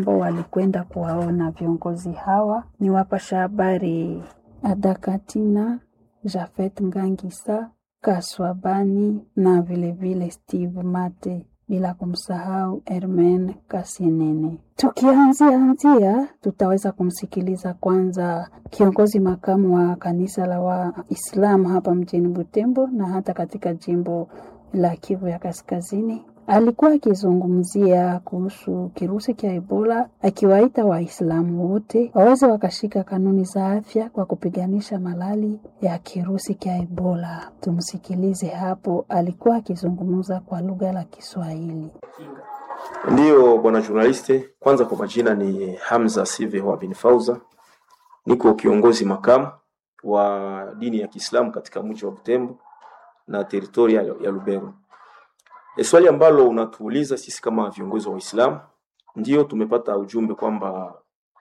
ambao walikwenda kuwaona viongozi hawa ni wapasha habari Adakatina, Jafet Ngangisa, Kaswabani na vilevile vile Steve Mate bila kumsahau Hermen Kasinene. Tukianzia anzia, tutaweza kumsikiliza kwanza kiongozi makamu wa kanisa la Waislamu hapa mjini Butembo na hata katika jimbo la Kivu ya Kaskazini. Alikuwa akizungumzia kuhusu kirusi cha Ebola, akiwaita Waislamu wote waweze wakashika kanuni za afya kwa kupiganisha malali ya kirusi cha Ebola. Tumsikilize hapo, alikuwa akizungumza kwa lugha la Kiswahili. Ndiyo bwana journaliste, kwanza kwa majina ni Hamza Sive wa bin Fauza, niko kiongozi makamu wa dini ya Kiislamu katika mji wa Butembo na teritoria ya Lubero. E, swali ambalo unatuuliza sisi kama viongozi wa Uislamu, ndio tumepata ujumbe kwamba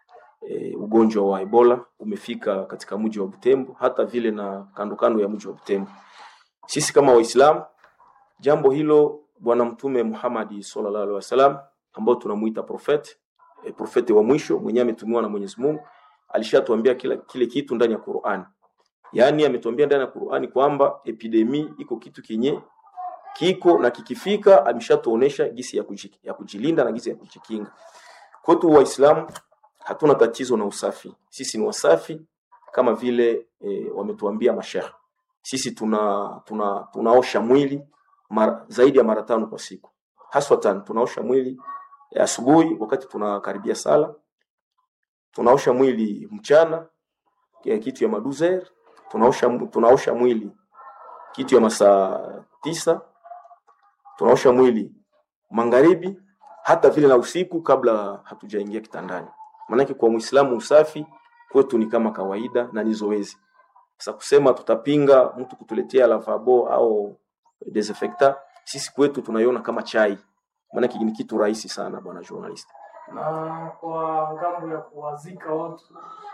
e, ugonjwa wa Ebola umefika katika mji wa Butembo, hata vile na kando kando ya mji wa Butembo. Sisi kama Waislamu, jambo hilo Bwana Mtume Muhammad sallallahu alaihi wasallam ambao tunamuita prophet e, profeti wa mwisho mwenye ametumiwa na Mwenyezi Mungu alishatuambia kila kile kitu ndani ya Qur'an. Yaani ametuambia ndani ya Qur'ani kwamba epidemi iko kitu kinye kiko na kikifika ameshatuonesha gisi ya, kuji, ya kujilinda na gisi ya kujikinga. Kwetu Waislamu hatuna tatizo na usafi, sisi ni wasafi kama vile e, wametuambia mashehe. Sisi tuna, tuna tunaosha mwili mara, zaidi ya mara tano kwa siku, haswa tano. Tunaosha mwili asubuhi wakati tunakaribia sala, tunaosha mwili mchana ya kitu ya maduzer, tunaosha, tunaosha mwili kitu ya masaa tisa tunaosha mwili magharibi, hata vile na usiku kabla hatujaingia kitandani. Maanake kwa Muislamu usafi kwetu ni kama kawaida na ni zoezi. Sasa kusema tutapinga mtu kutuletea lavabo au desinfectant, sisi kwetu tunaiona kama chai, maanake ni kitu rahisi sana, bwana journalist. Na kwa ngambo ya kuwazika watu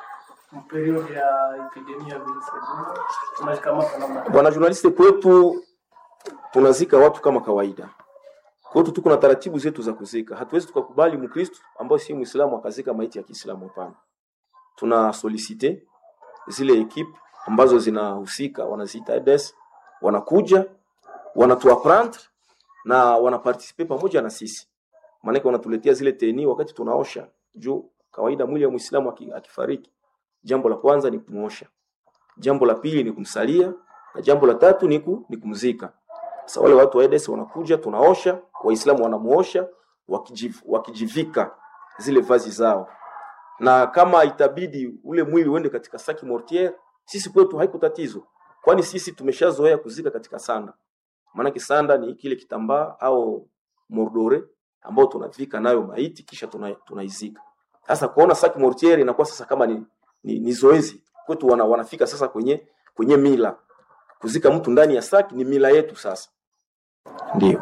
period ya epidemia virusi Ebola tunashikamana namna Bwana journalist, kwetu tunazika watu kama kawaida. Kwetu tuko na taratibu zetu za kuzika. Hatuwezi tukakubali Mkristo ambaye si Muislamu akazika maiti ya Kiislamu, hapana. Tuna solicite zile ekipe ambazo zinahusika, wanaziita EDES, wanakuja wanatuapprendre na wanaparticipe pamoja na sisi, maanake wanatuletea zile teni wakati tunaosha. Juu kawaida mwili wa Muislamu akifariki, jambo la kwanza ni kumuosha, jambo la pili ni kumsalia na jambo la tatu ni, ku, ni kumzika. Sasa wale watu wa EDES wanakuja, tunaosha, Waislamu wanamuosha wakijiv, wakijivika zile vazi zao, na kama itabidi ule mwili uende katika saki mortiere, sisi kwetu haiko tatizo, kwani sisi tumeshazoea kuzika katika sanda. Maanake sanda ni kile kitambaa au mordore ambao tunavika nayo maiti kisha tunaizika. Tuna sasa kuona saki mortiere inakuwa sasa kama ni, ni, ni zoezi kwetu, wana, wanafika sasa kwenye kwenye mila kuzika mtu ndani ya saki ni mila yetu sasa. Ndio.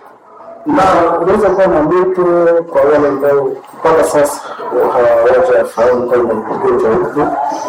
Na unaweza kuwa na mtu kwa wale ambao mpaka sasa hawajafahamu kwamba ugonjwa huko.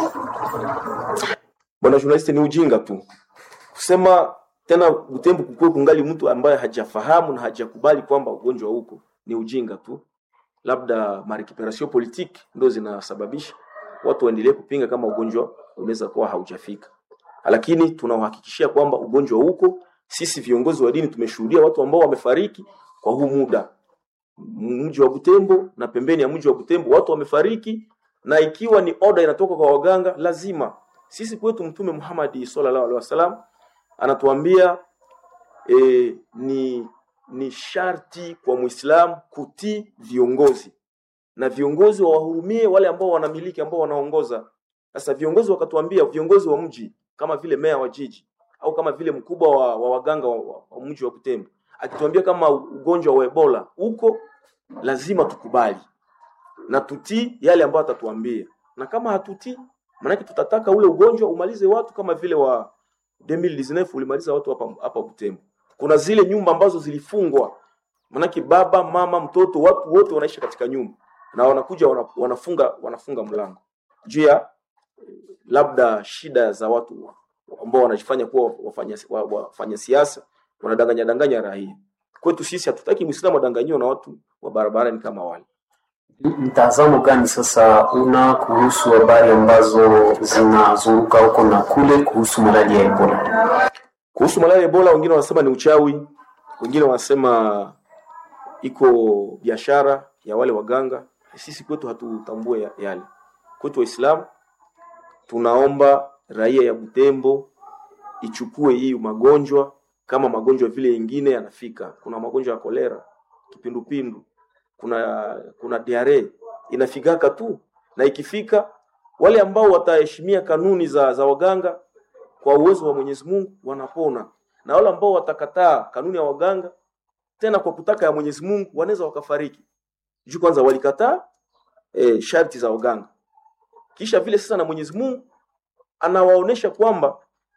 Bwana journalist, ni ujinga tu kusema tena Butembo kukue kungali mtu ambaye hajafahamu na hajakubali kwamba ugonjwa huko, ni ujinga tu. Labda marecuperation politique ndio zinasababisha watu waendelee kupinga kama ugonjwa unaweza kuwa haujafika lakini tunauhakikishia kwamba ugonjwa huko. Sisi viongozi wa dini tumeshuhudia watu ambao wamefariki kwa huu muda, mji wa Butembo na pembeni ya mji wa Butembo watu wamefariki, na ikiwa ni oda inatoka kwa waganga, lazima sisi kwetu Mtume Muhammad sallallahu alaihi wasallam anatuambia e, ni ni sharti kwa Muislamu kutii viongozi na viongozi wawahurumie wale ambao wanamiliki ambao wanaongoza. Sasa viongozi wakatuambia, viongozi wa mji kama vile meya wa jiji au kama vile mkubwa wa, wa waganga wa, wa, wa mji wa Butembo akituambia kama ugonjwa wa Ebola uko, lazima tukubali na tutii yale ambayo atatuambia, na kama hatutii, maanake tutataka ule ugonjwa umalize watu kama vile wa 2019 ulimaliza watu hapa hapa Butembo. Kuna zile nyumba ambazo zilifungwa, maanake baba mama mtoto watu wote wanaishi katika nyumba na wanakuja wanafunga wanafunga mlango juu ya labda shida za watu ambao wanajifanya kuwa wafanya, wafanya siasa wanadanganya danganya raia. Kwetu sisi hatutaki Muislamu adanganyiwe na watu wa barabarani kama wale. Mtazamo gani sasa una kuhusu habari ambazo zinazunguka huko na kule kuhusu maradhi ya Ebola? Kuhusu malaria Ebola, wengine wanasema ni uchawi, wengine wanasema iko biashara ya wale waganga. Sisi kwetu hatutambue ya- yale. Kwetu Waislamu tunaomba raia ya Butembo ichukue hii magonjwa kama magonjwa vile yengine yanafika. Kuna magonjwa ya kolera, kipindupindu, kuna kuna diare inafikaka tu, na ikifika wale ambao wataheshimia kanuni za, za waganga kwa uwezo wa Mwenyezi Mungu wanapona, na wale ambao watakataa kanuni ya waganga tena kwa kutaka ya Mwenyezi Mungu wanaweza wakafariki. Juu kwanza walikataa e, sharti za waganga, kisha vile sasa na Mwenyezi Mungu anawaonesha kwamba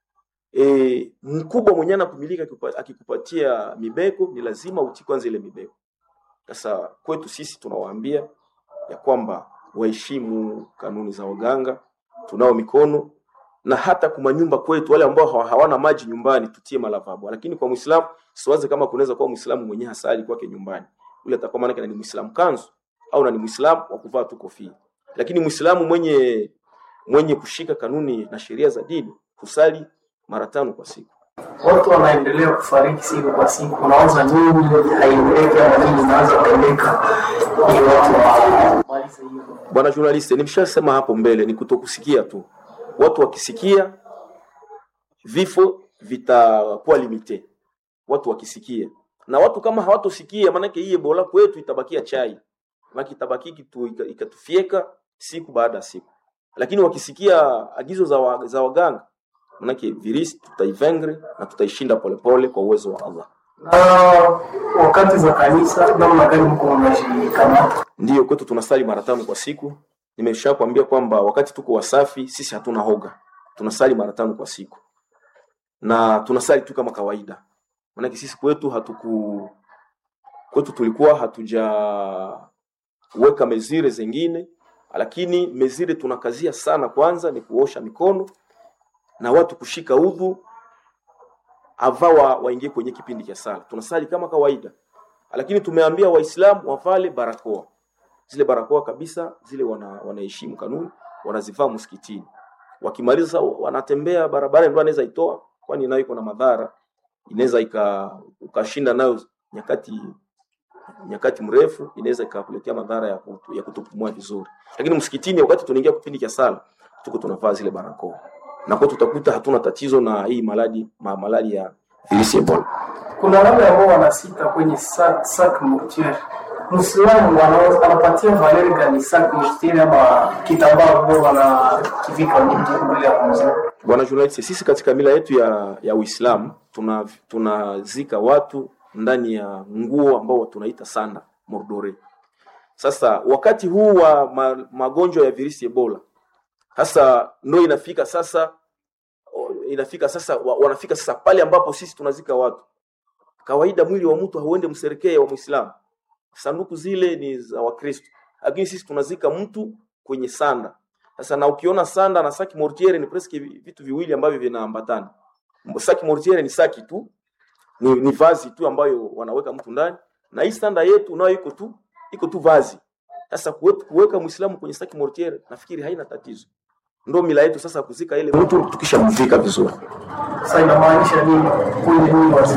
e, mkubwa mwenye anakumilika akipa- akikupatia mibeko ni lazima utii kwanza ile mibeko. Sasa kwetu sisi tunawaambia ya kwamba waheshimu kanuni za waganga, tunao mikono na hata kuma nyumba kwetu, wale ambao hawa- hawana maji nyumbani tutie malavabo. Lakini kwa Muislamu siwaze kama kunaweza kuwa Muislamu mwenye hasali kwake nyumbani, yule atakuwa maana yake ni Muislamu kanzu au na ni Muislamu wa kuvaa tu kofia. Lakini Muislamu mwenye mwenye kushika kanuni na sheria za dini husali mara tano kwa siku. Watu wanaendelea kufariki siku kwa siku, unaanza nini haieleweki, ama nini inaanza kuendeka ili watu wamalize hiyo Bwana journalist, nimeshasema hapo mbele, ni kutokusikia tu. Watu wakisikia vifo vitakuwa limite, watu wakisikia, na watu kama hawatosikia, maanake hii Ebola kwetu itabakia chai, maana itabaki kitu ika- ikatufieka siku baada ya siku, lakini wakisikia agizo za, wa, za waganga, maanake virisi tutaivengre na tutaishinda polepole kwa uwezo wa Allah. na wakati za kanisa, namna gani mko mnajikamata? Ndiyo, kwetu tunasali mara tano kwa siku. Nimesha kuambia kwamba wakati tuko wasafi, sisi hatuna hoga, tunasali mara tano kwa siku na tunasali tu kama kawaida, maanake sisi kwetu hatuku kwetu tulikuwa hatujaweka mezire zingine, lakini mezire tunakazia sana. Kwanza ni kuosha mikono na watu kushika udhu ava wa, waingie kwenye kipindi cha sala. Tunasali kama kawaida, lakini tumeambia Waislamu wavale barakoa zile barakoa kabisa zile wana, wanaheshimu kanuni wanazivaa msikitini. Wakimaliza sasa wanatembea barabara, ndio anaweza itoa, kwani nayo iko na madhara, inaweza ika ukashinda nayo nyakati nyakati mrefu, inaweza ikakuletea madhara ya, kutu, ya kutopumua vizuri. Lakini msikitini, wakati tunaingia kipindi cha sala, tuko tunavaa zile barakoa na kwa tutakuta hatuna tatizo na hii maladi ma, malali ya virusi Ebola. Kuna wale ambao wanasita kwenye sak, sak mortuaire. Muislamu anaweza- anapatia valeri gani sak mortuaire ama kitambaa ambao wanakivika mtu mbele ya kumzika? Bwana journalist, sisi katika mila yetu ya, ya Uislamu tuna tunazika watu ndani ya nguo ambao tunaita sanda mordore. Sasa wakati huu wa ma, magonjwa ya virusi Ebola sasa ndo inafika sasa o- inafika sasa wa, wanafika sasa pale ambapo sisi tunazika watu. Kawaida mwili wa mtu hauende mserekee wa Muislamu, sanduku zile ni za Wakristo, lakini sisi tunazika mtu kwenye sanda. Sasa na ukiona sanda na saki mortiere ni presque vi- vitu viwili ambavyo vinaambatana. Saki mortiere ni saki tu, ni, ni vazi tu ambayo wanaweka mtu ndani, na hii sanda yetu nayo iko tu iko tu vazi. Sasa kuwe- kuweka Muislamu kwenye saki mortiere nafikiri haina tatizo. Ndo mila yetu sasa kuzika ile mtu tukishamvika vizuri. Sasa inamaanisha nini kwenye mwili wa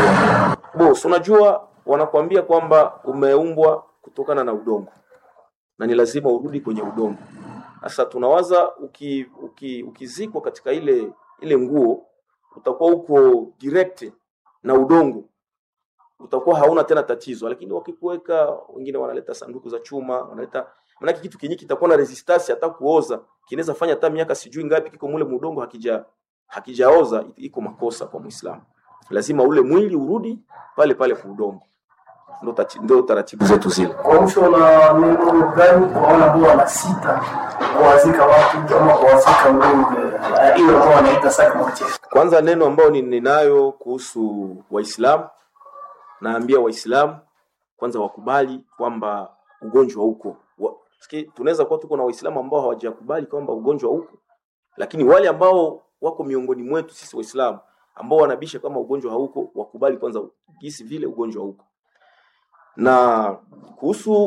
Boss, unajua wanakuambia kwamba umeumbwa kutokana na udongo na ni lazima urudi kwenye udongo. Sasa tunawaza uki, uki, ukizikwa katika ile ile nguo utakuwa uko direct na udongo, utakuwa hauna tena tatizo. Lakini wakikuweka, wengine wanaleta sanduku za chuma, wanaleta maanake kitu kenye kitakuwa na resistance hata kuoza, kinaweza fanya hata miaka sijui ngapi kiko mule mudongo hakija hakijaoza, iko makosa kwa Muislamu. Lazima ule mwili urudi pale pale kwa udongo. Ndo tati- ndo taratibu zetu zile. kwa mwisho na neno gani kwa wale ambao wanasita kuwazika watu ama kuwazika ng'ombe eh, hiyo ambao wanaita sak mortuaire? Kwanza neno ambayo ni- ninayo kuhusu Waislamu, naambia Waislamu kwanza wakubali kwamba ugonjwa uko. Wa- siki- Tunaweza kuwa tuko na Waislamu ambao hawajakubali kwamba ugonjwa uko, lakini wale ambao wako miongoni mwetu sisi Waislamu ambao wanabisha kama ugonjwa hauko, wakubali kwanza gisi vile ugonjwa uko. Na kuhusu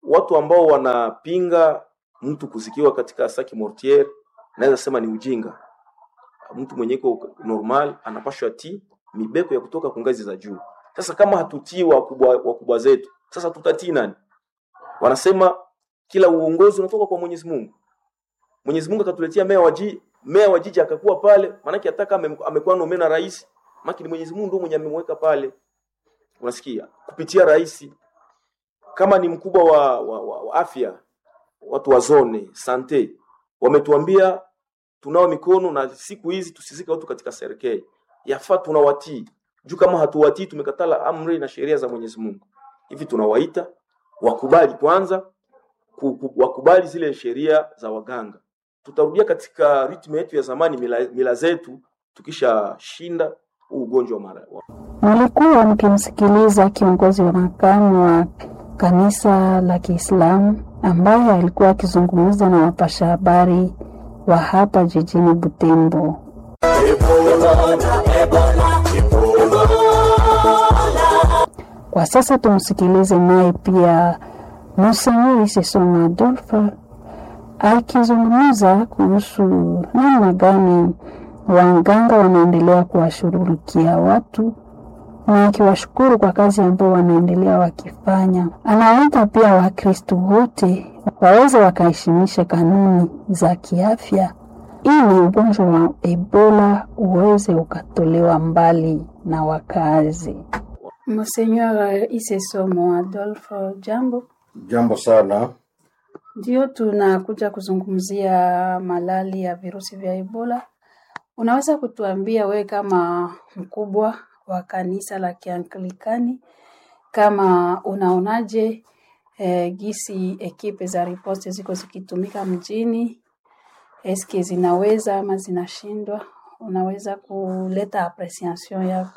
watu ambao wanapinga mtu kuzikiwa katika saki mortier, naweza sema ni ujinga. Mtu mwenye iko normal anapashwa ti mibeko ya kutoka kwa ngazi za juu. Sasa kama hatutii wakubwa, wakubwa zetu, sasa tutatii nani? Wanasema kila uongozi unatoka kwa Mwenyezi Mungu. Mwenyezi Mungu akatuletea meya wa jiji, meya wa jiji akakuwa pale, maanake hata ame, amekuwa nome na rais, maana ni Mwenyezi Mungu ndio mwenye amemweka pale. Unasikia? Kupitia rais. Kama ni mkubwa wa, wa, wa, wa afya, watu wa zone sante wametuambia tunao mikono na siku hizi tusizike watu katika serikali. Yafaa tunawatii. Juu kama hatuwatii tumekatala amri na sheria za Mwenyezi Mungu. Hivi tunawaita wakubali kwanza ku- ku- wakubali zile sheria za waganga. Tutarudia katika ritmu yetu ya zamani, mila, mila zetu, tukishashinda huu ugonjwa wa mara. wa- Mlikuwa mkimsikiliza kiongozi wa makamu wa kanisa la Kiislamu ambaye alikuwa akizungumza na wapasha habari wa hapa jijini Butembo. Kwa sasa tumsikilize naye pia Monsenor Sesoma Adolphe akizungumza kuhusu namna gani waganga wanaendelea kuwashughulikia watu na akiwashukuru kwa kazi ambayo wanaendelea wakifanya. Anawaita pia Wakristo wote waweze wakaheshimisha kanuni za kiafya ili ugonjwa wa Ebola uweze ukatolewa mbali na wakazi. Monseigneur Isesomo Adolfo, jambo. Jambo sana. Ndio tunakuja kuzungumzia malali ya virusi vya Ebola. Unaweza kutuambia wewe kama mkubwa wa kanisa la Kianglikani, kama unaonaje eh, gisi ekipe za riposte ziko zikitumika mjini, eske zinaweza ama zinashindwa? Unaweza kuleta apreciation yako?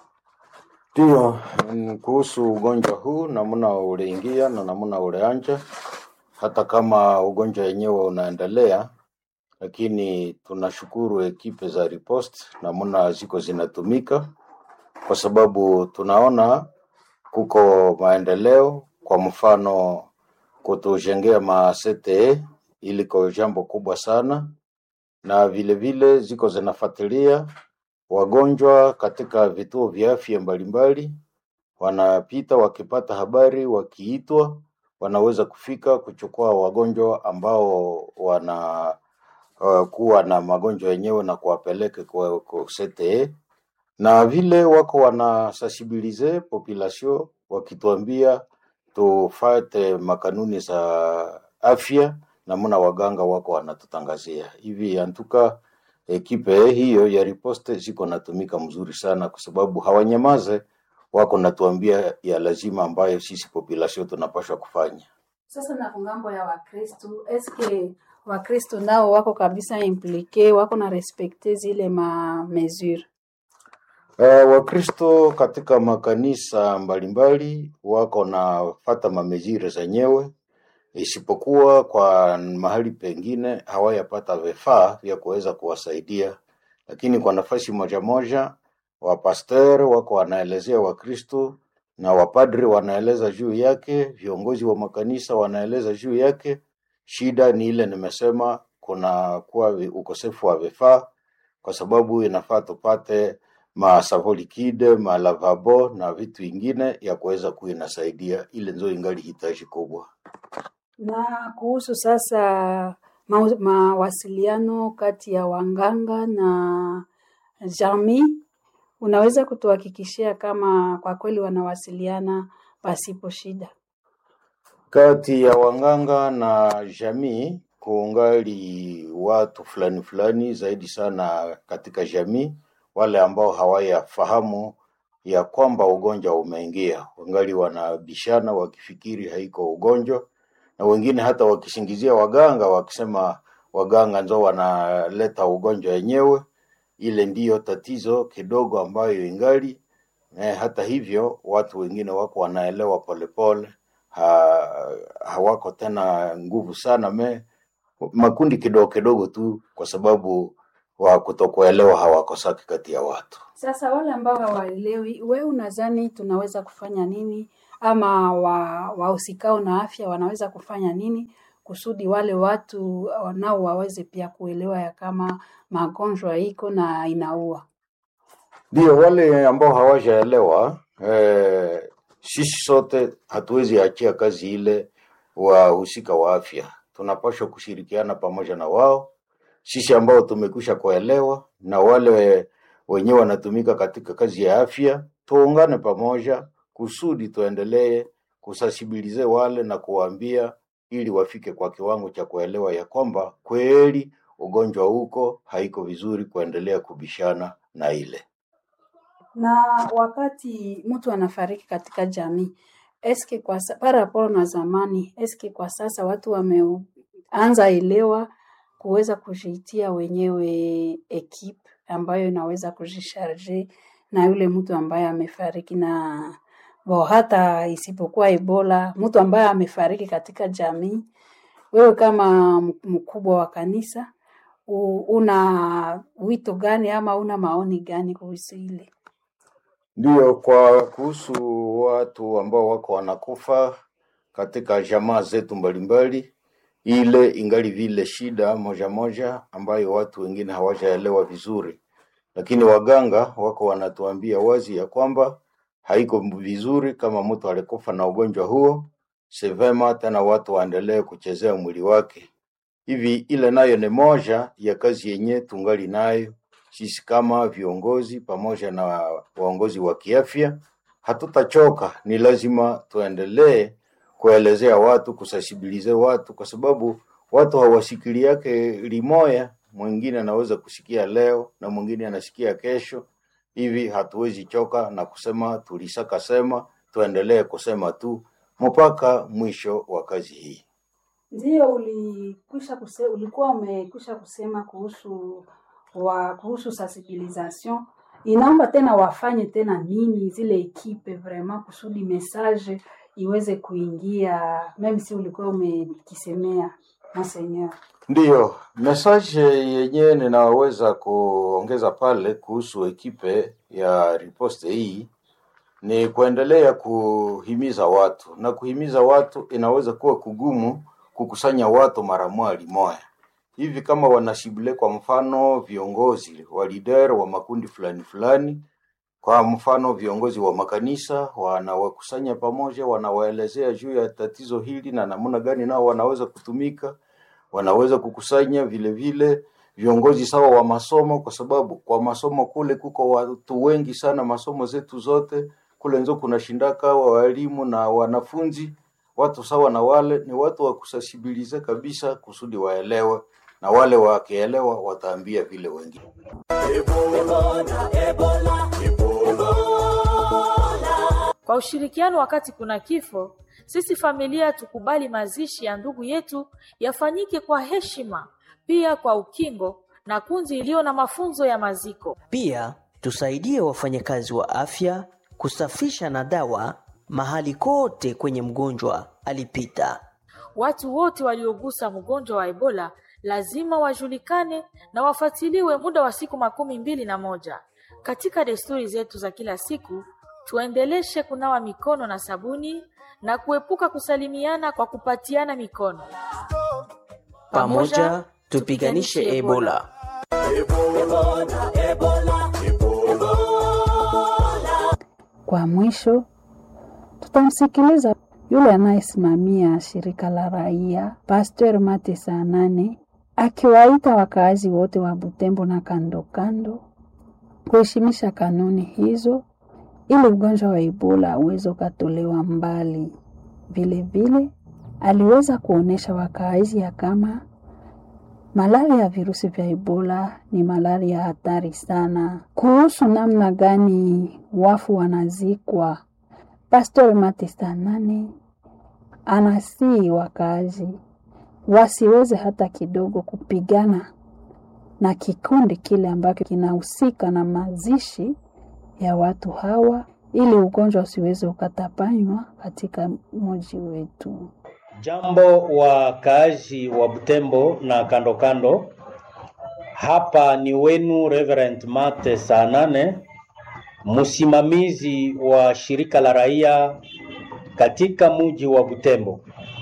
Ndio, mm, kuhusu ugonjwa huu, namna uliingia na namna ulianja, hata kama ugonjwa wenyewe unaendelea, lakini tunashukuru ekipe za riposte namna ziko zinatumika, kwa sababu tunaona kuko maendeleo. Kwa mfano, kutujengea ma CTE iliko jambo kubwa sana, na vile vile ziko zinafuatilia wagonjwa katika vituo vya afya mbalimbali, wanapita wakipata habari, wakiitwa wanaweza kufika kuchukua wagonjwa ambao wana uh, kuwa na magonjwa yenyewe na kuwapeleka kwa, kwa CTE na vile wako wana sensibilize population wakituambia tufate makanuni za afya, namna waganga wako wanatutangazia hivi. Antuka ekipe hiyo ya riposte ziko natumika mzuri sana, kwa sababu hawanyamaze, wako natuambia ya lazima ambayo sisi population tunapaswa kufanya. Sasa na kungambo ya Wakristu, eske Wakristu nao wako kabisa implike, wako na respekte zile ma mesure? Uh, Wakristo katika makanisa mbalimbali wako na fata mamezire zenyewe, isipokuwa kwa mahali pengine hawayapata vifaa vya kuweza kuwasaidia, lakini kwa nafasi moja moja wapaster wako wanaelezea Wakristo na wapadri wanaeleza juu yake, viongozi wa makanisa wanaeleza juu yake. Shida ni ile nimesema, kuna kuwa vi- ukosefu wa vifaa, kwa sababu inafaa tupate masavo likide, malavabo na vitu ingine ya kuweza kuwa inasaidia, ile nzo ingali hitaji kubwa. Na kuhusu sasa ma- mawasiliano kati ya wanganga na jamii, unaweza kutuhakikishia kama kwa kweli wanawasiliana pasipo shida? Kati ya wanganga na jamii kuungali watu fulani fulani zaidi sana katika jamii, wale ambao hawayafahamu ya kwamba ugonjwa umeingia, wangali wanabishana wakifikiri haiko ugonjwa, na wengine hata wakisingizia waganga wakisema waganga ndio wanaleta ugonjwa wenyewe. Ile ndiyo tatizo kidogo ambayo ingali eh, hata hivyo watu wengine wako wanaelewa polepole ha, hawako tena nguvu sana me makundi kidogo kidogo tu, kwa sababu wa kutokuelewa hawakosaki kati ya watu. Sasa wale ambao hawaelewi, we unadhani tunaweza kufanya nini ama wa- wahusikao na afya wanaweza kufanya nini kusudi wale watu nao waweze pia kuelewa ya kama magonjwa iko na inaua. Ndio wale ambao hawajaelewa eh, sisi sote hatuwezi achia kazi ile wahusika wa afya, tunapaswa kushirikiana pamoja na wao, sisi ambao tumekwisha kuelewa na wale wenyewe wanatumika katika kazi ya afya, tuungane pamoja kusudi tuendelee kusasibilize wale na kuwaambia ili wafike kwa kiwango cha kuelewa ya kwamba kweli ugonjwa huko haiko vizuri kuendelea kubishana na ile Na wakati mtu anafariki katika jamii, eske kwa sa- par rapport na zamani, eske kwa sasa watu wameanza elewa kuweza kujiitia wenyewe ekipe ambayo inaweza kujisharge na yule mtu ambaye amefariki na bo, hata isipokuwa Ebola, mtu ambaye amefariki katika jamii, wewe kama m- mkubwa wa kanisa u- una wito gani ama una maoni gani kuhusu ile? Ndiyo, kwa kuhusu watu ambao wako wanakufa katika jamaa zetu mbalimbali, ile ingali vile shida moja moja ambayo watu wengine hawajaelewa vizuri, lakini waganga wako wanatuambia wazi ya kwamba haiko vizuri kama mtu alikufa na ugonjwa huo, si vema tena watu waendelee kuchezea mwili wake. Hivi ile nayo ni moja ya kazi yenye tungali nayo sisi kama viongozi pamoja na waongozi wa kiafya, hatutachoka. Ni lazima tuendelee kuelezea watu, kusasibilize watu, kwa sababu watu hawasikili yake limoya. Mwingine anaweza kusikia leo na mwingine anasikia kesho. Hivi hatuwezi choka na kusema tulisaka sema, tuendelee kusema tu mpaka mwisho wa kazi hii. Ndio ulikwisha kuse, ulikuwa umekwisha kusema kuhusu wa kuhusu sensibilisation. Inaomba tena wafanye tena nini zile ekipe vraiment kusudi message iweze kuingia, meme si ulikuwa umekisemea monseigneur. Ndiyo, message yenyewe ninaweza kuongeza pale kuhusu ekipe ya riposte hii ni kuendelea kuhimiza watu, na kuhimiza watu inaweza kuwa kugumu kukusanya watu mara moja moja hivi, kama wanashibule, kwa mfano viongozi wa leader wa makundi fulani fulani, kwa mfano viongozi wa makanisa wanawakusanya pamoja, wanawaelezea juu ya tatizo hili na namna gani nao wanaweza kutumika wanaweza kukusanya vile vile viongozi sawa wa masomo, kwa sababu kwa masomo kule kuko watu wengi sana, masomo zetu zote kule nzo kuna shindaka wa walimu na wanafunzi, watu sawa na wale ni watu wa kusasibilize kabisa, kusudi waelewe, na wale wakielewa wataambia vile wengine. Kwa ushirikiano wakati kuna kifo, sisi familia tukubali mazishi ya ndugu yetu yafanyike kwa heshima, pia kwa ukingo na kundi iliyo na mafunzo ya maziko. Pia tusaidie wafanyakazi wa afya kusafisha na dawa mahali kote kwenye mgonjwa alipita. Watu wote waliogusa mgonjwa wa Ebola lazima wajulikane na wafuatiliwe muda wa siku makumi mbili na moja. Katika desturi zetu za kila siku, tuendeleshe kunawa mikono na sabuni na kuepuka kusalimiana kwa kupatiana mikono. Pamoja tupiganishe Ebola. Kwa mwisho, tutamsikiliza yule anayesimamia shirika la raia Pastor Mate saa nane akiwaita wakaazi wote wa Butembo na kando kando kuheshimisha kanuni hizo ili ugonjwa wa Ebola uweze ukatolewa mbali. Vile vile aliweza kuonesha wakaazi ya kama malaria ya virusi vya Ebola ni malaria hatari sana. Kuhusu namna gani wafu wanazikwa, Pastor Matista nane anasii wakaazi wasiweze hata kidogo kupigana na kikundi kile ambacho kinahusika na mazishi ya watu hawa, ili ugonjwa usiweze ukatapanywa katika mji wetu. Jambo wakaazi wa Butembo na kando kando, hapa ni wenu Reverend Mate saa nane, msimamizi wa shirika la raia katika mji wa Butembo.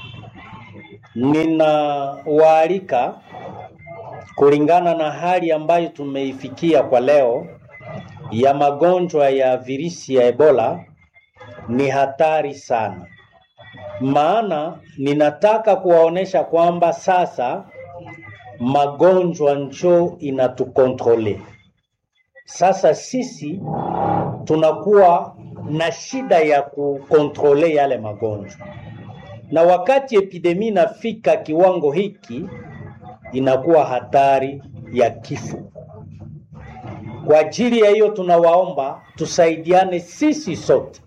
Ninawaalika kulingana na hali ambayo tumeifikia kwa leo ya magonjwa ya virusi ya Ebola ni hatari sana, maana ninataka kuwaonesha kwamba sasa magonjwa njo inatukontrole. Sasa sisi tunakuwa na shida ya kukontrole yale magonjwa, na wakati epidemi inafika kiwango hiki, inakuwa hatari ya kifo. Kwa ajili ya hiyo, tunawaomba tusaidiane sisi sote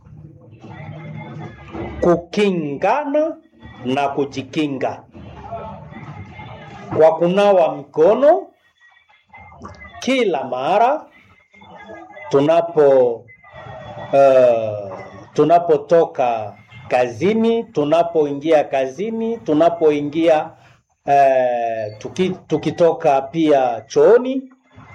kukingana na kujikinga kwa kunawa mikono kila mara tunapo uh, tunapotoka kazini, tunapoingia kazini, tunapoingia uh, tuki, tukitoka pia chooni,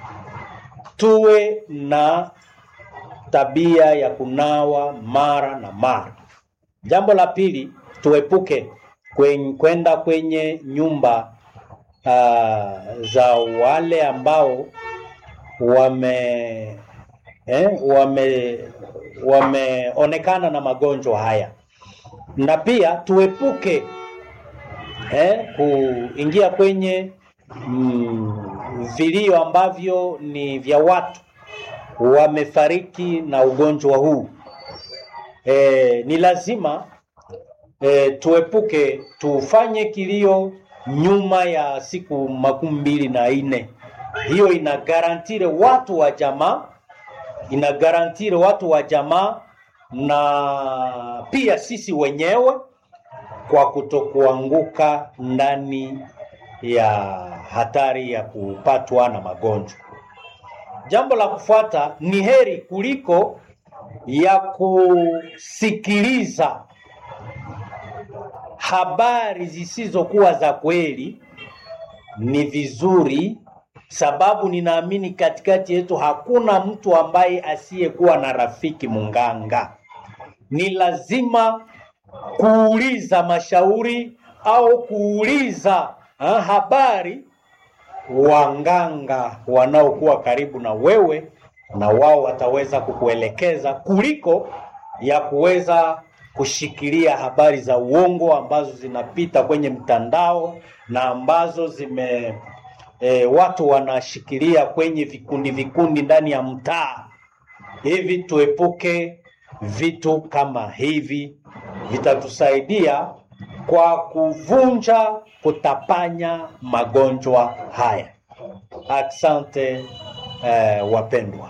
tuwe na tabia ya kunawa mara na mara. Jambo la pili, tuepuke kwen- kwenda kwenye nyumba uh, za wale ambao wame eh, wame wameonekana na magonjwa haya, na pia tuepuke eh, kuingia kwenye mm, vilio ambavyo ni vya watu wamefariki na ugonjwa huu. Eh, ni lazima eh, tuepuke tufanye kilio nyuma ya siku makumi mbili na nne. Hiyo ina garantire watu wa jamaa, ina garantire watu wa jamaa na pia sisi wenyewe kwa kutokuanguka ndani ya hatari ya kupatwa na magonjwa. Jambo la kufuata ni heri kuliko ya kusikiliza habari zisizokuwa za kweli ni vizuri, sababu ninaamini katikati yetu hakuna mtu ambaye asiyekuwa na rafiki munganga. Ni lazima kuuliza mashauri au kuuliza ha, habari wanganga wanaokuwa karibu na wewe, na wao wataweza kukuelekeza kuliko ya kuweza kushikilia habari za uongo ambazo zinapita kwenye mtandao na ambazo zime e, watu wanashikilia kwenye vikundi vikundi ndani ya mtaa. Hivi tuepuke vitu kama hivi, vitatusaidia kwa kuvunja, kutapanya magonjwa haya. Asante eh, wapendwa.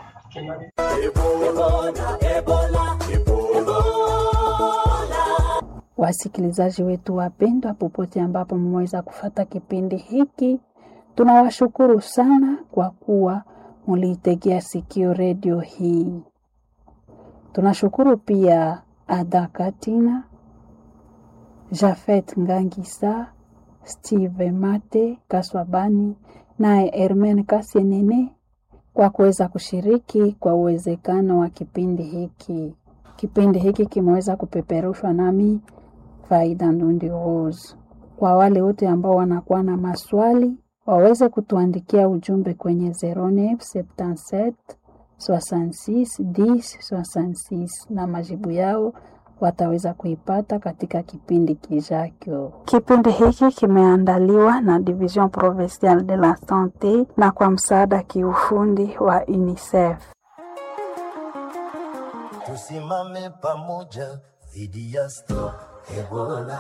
Wasikilizaji wetu wapendwa, popote ambapo mmeweza kufata kipindi hiki, tunawashukuru sana kwa kuwa muliitegea sikio redio hii. Tunashukuru pia Ada Katina, Jafet Ngangisa, Steve Mate Kaswabani naye Hermen Kasienene kwa kuweza kushiriki kwa uwezekano wa kipindi hiki. Kipindi hiki kimeweza kupeperushwa nami Faida Ndundi Rose. Kwa wale wote ambao wanakuwa na maswali waweze kutuandikia ujumbe kwenye 0977 66 10 66 na majibu yao wataweza kuipata katika kipindi kijacho. Kipindi hiki kimeandaliwa na Division Provinciale de la Sante na kwa msaada kiufundi wa UNICEF. Tusimame pamoja dhidi ya Stop Ebola.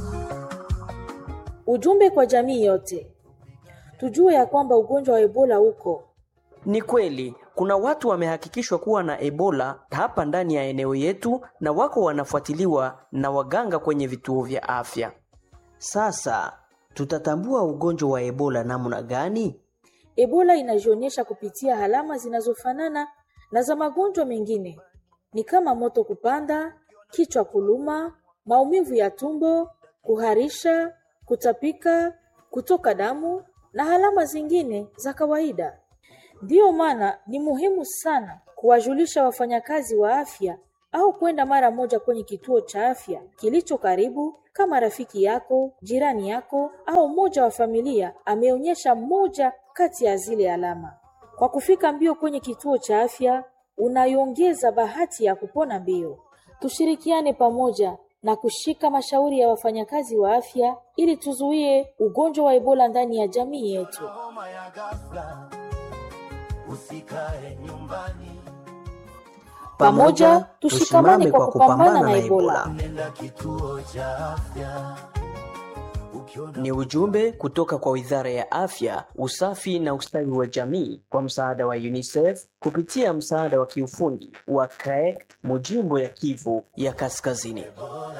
Ujumbe kwa jamii yote, tujue ya kwamba ugonjwa wa Ebola uko Ni kweli kuna watu wamehakikishwa kuwa na Ebola hapa ndani ya eneo yetu na wako wanafuatiliwa na waganga kwenye vituo vya afya. Sasa tutatambua ugonjwa wa Ebola namna gani? Ebola inajionyesha kupitia alama zinazofanana na za magonjwa mengine, ni kama moto kupanda, kichwa kuluma, maumivu ya tumbo, kuharisha, kutapika, kutoka damu na alama zingine za kawaida. Ndiyo maana ni muhimu sana kuwajulisha wafanyakazi wa afya au kwenda mara moja kwenye kituo cha afya kilicho karibu kama rafiki yako, jirani yako au mmoja wa familia ameonyesha moja kati ya zile alama. Kwa kufika mbio kwenye kituo cha afya, unaiongeza bahati ya kupona mbio. Tushirikiane pamoja na kushika mashauri ya wafanyakazi wa afya ili tuzuie ugonjwa wa Ebola ndani ya jamii yetu. homa ya ghafla, usikae nyumbani, Pamoja tushikamane kwa kupambana na Ebola. nenda kituo cha afya ukiona Ni ujumbe kutoka kwa Wizara ya Afya, Usafi na Ustawi wa Jamii kwa msaada wa UNICEF kupitia msaada wa kiufundi wa CREC Mujimbo ya Kivu ya Kaskazini.